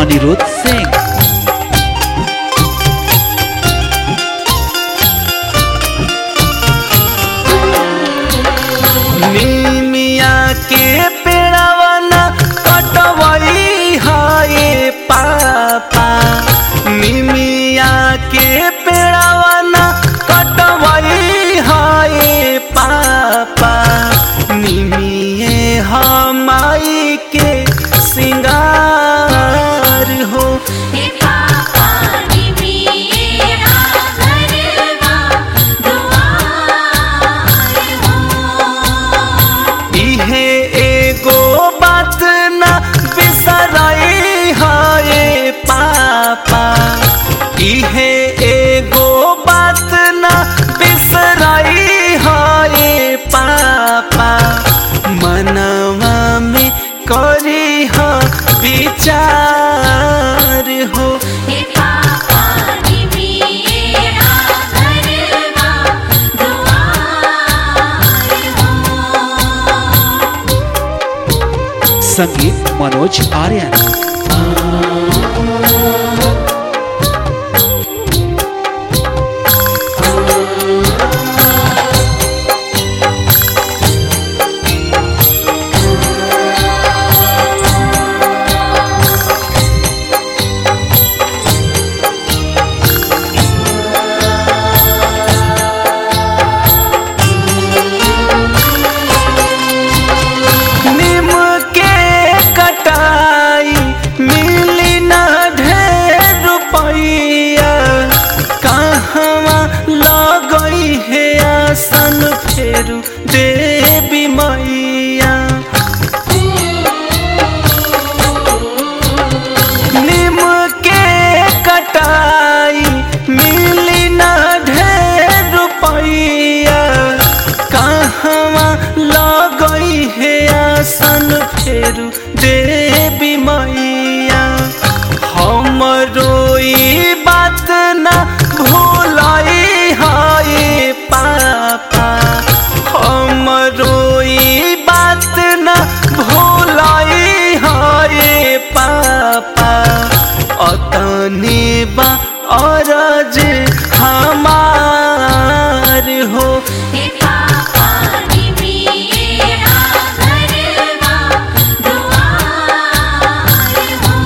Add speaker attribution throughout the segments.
Speaker 1: अनिरुद्ध सिंह
Speaker 2: नीमिया के पेड़ावना कटवई हाय पापा नीमिया के पेड़ावना कटवई हाय पापा निमिये हमाई के सिंगार हो
Speaker 3: हे पापा निमिया घरवा दुआर हो
Speaker 2: इहे एगो बात न बिसराई हाय पापा इहे एगो बात न बिसराई हाय पापा मनवा में करी ह विचार हो
Speaker 3: हे पापा निमिया घरवा दुआर हो
Speaker 1: संगीत मनोज आर्यन
Speaker 2: निम के कटाई मिली न ढेर रुपैया कहवा लगई है आसन फेरू देवी मैया निम के कटाई मिली न ढेर रुपैया कहवा लगई है आसन फेरू देवी मैया हमरो ई बात न भूलाई हाय पापा हमरो ई बात न भूलाई हाय पापा अतने बा अरज हमार हो
Speaker 3: हे पापा निमिया घरवा दुआर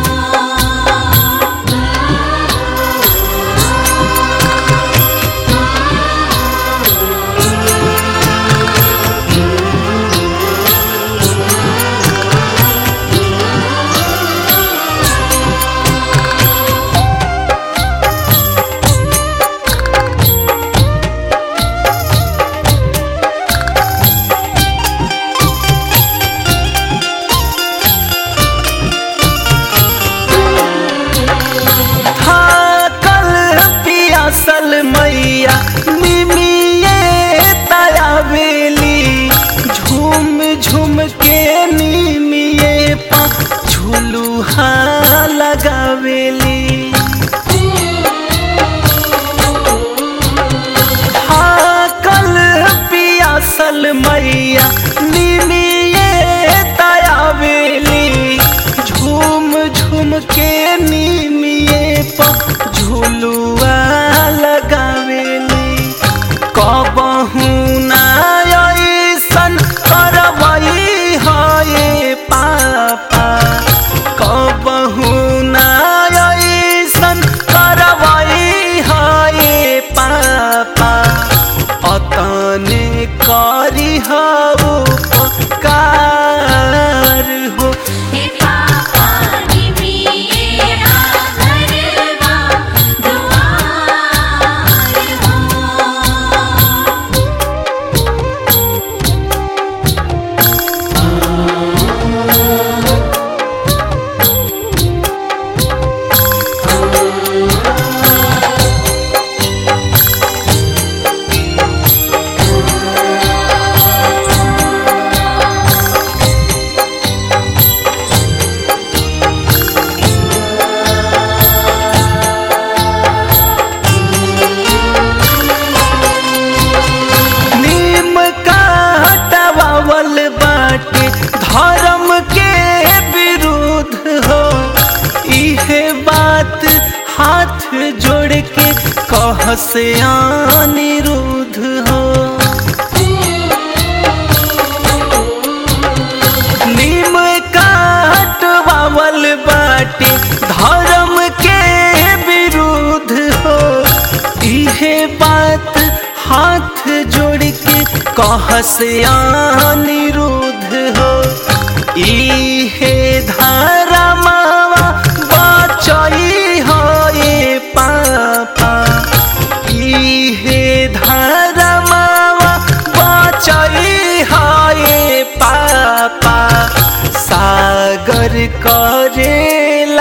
Speaker 2: थाकल पियासल मैया निमिये तयावेली झूम झूम के निमिये पा झुलुहा लगावेली थाकल पियासल मैया निमिये तयावेली झूम झूम के निमिये पर झुलुआ लगावेली कबहू ना ऐसन करवई हाय पापा कबहू ना ऐसन करवई हाय पापा अतने करी हऊ उपकार हो
Speaker 3: हे पापा निमिया घरवा दुआर हो
Speaker 2: से अनिरुद्ध हो नीम काट बावल बाटे धर्म के विरुद्ध हो इहे बात हाथ जोड़ के कह से अनिरुद्ध हो इहे धारा मावा बचई हो ये पापा इहे धारा मावा बचई हो ये पापा सागर करे